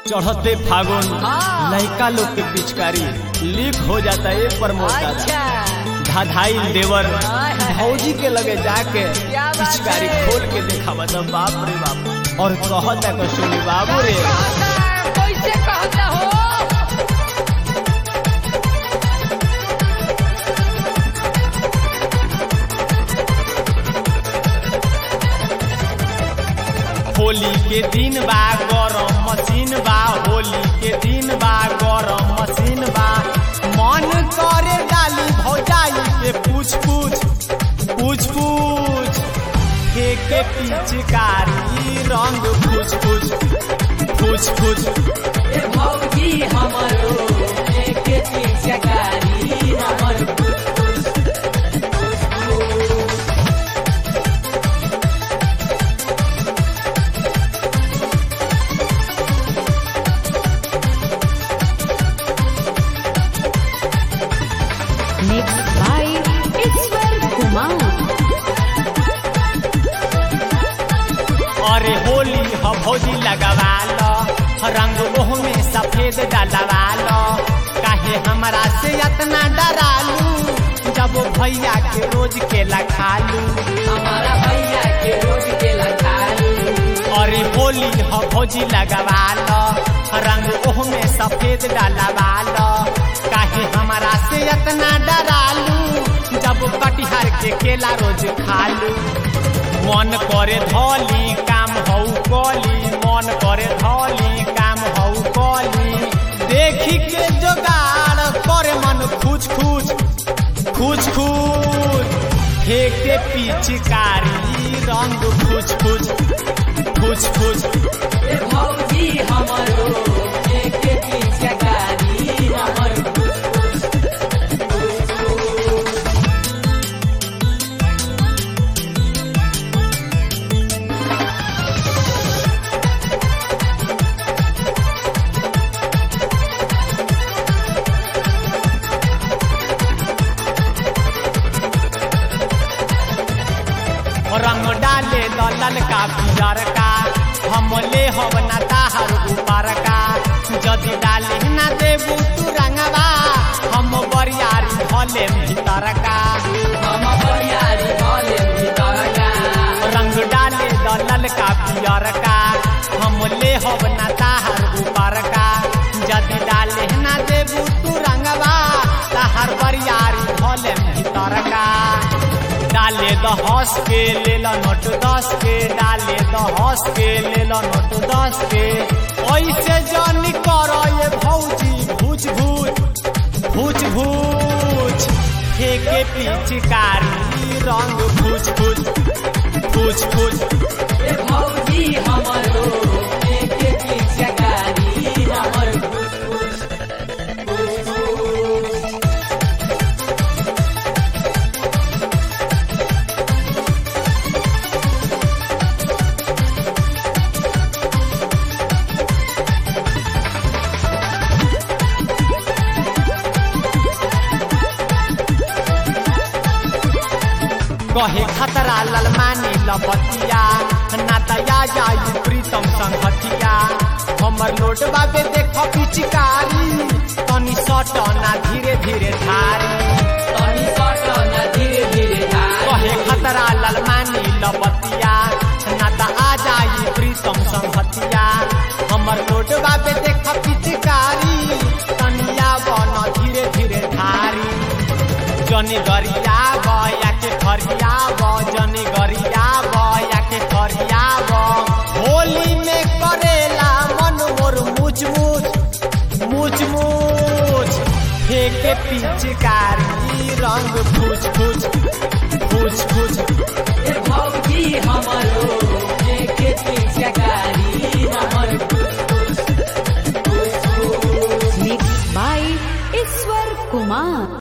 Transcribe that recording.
चढ़ते फागुन हाँ। लड़का लोग के पिचकारी लीक हो जाता है प्रमोद दादा अच्छा धाधाई देवर हाय, हाय। भौजी के लगे जाके क्या बात पिचकारी है? खोल के देखा बता बाप रे बाप और कहता को सुनी बाबू रे कहता है, कैसे कहता हो होली के दिन बा गरम मशीन बा होली के दिन बा गरम मशीन बा मन करे डाली भौजाई के पूछ पूछ पूछ पूछ के पिचकारी रंग पूछ पूछ पूछ पूछ ए भौजी हमरो एक पिचकारी हमर Mixed by Iswar Kumar. अरे होली ह भौजी लगवा लो रंग ओह में सफेद डलवा लो काहे हमरा से इतना डरालू जब भैया के रोज के लखालू हमारा भैया के रोज के लखालू अरे होली ह भौजी लगवा लो रंग ओह में सफेद डलवा लो काहे हमरा से इतना डरालू जब कटिहार के केला रोज खालू मन करे धौली काम हऊ कली मन करे धौली काम हऊ कली देखी के जोगाड़ करे मन खुच खुच खुच खुच फेंके पिचकारी रंग खुच खुच खुच खुच ए भौजी हमरो एक पिचकारी हमर रंग डाले दलल का पियर का हम ले हब ना ताहर ऊपर का जदि डाले ना देबू तू रंगवा हम बरियारी भले भीतर का हम बरियारी भले भीतर का रंग डाले दलल का पियर का हम ले हब ना ताहर ऊपर का जदि डाले ना देबू तू रंगवा ताहर बरियारी भले भीतर का डाले द हंस के ले लो नोट दस के डाले द हंस के ले लो नोट दस के ऐसे जानी कर ये भौजी भूच भूच भूच भूच फेंके पिचकारी रंग भूच भूच भूच भूच ए भौजी हमरो एक पिचकारी हमर कहे खतरा ललमानी लपतिया ना तया जाई प्रीतम संगतिया हमर लोट बाबे देख पिचकारी तनी सट ना धीरे धीरे धारी तनी सट न धीरे धीरे धार कहे खतरा ललमानी लपतिया ना त आ जाई प्रीतम संगतिया हमर लोट बाबे देख पिचकारी तनिया बन धीरे धीरे धारी जनी गरिया बया के खरिया ब जनी गरिया बया के खरिया ब होली में करेला मन मोर मुच मुच मुच मुच फेंके पिचकारी रंग फूच फूच फूच फूच ए भौजी हमरो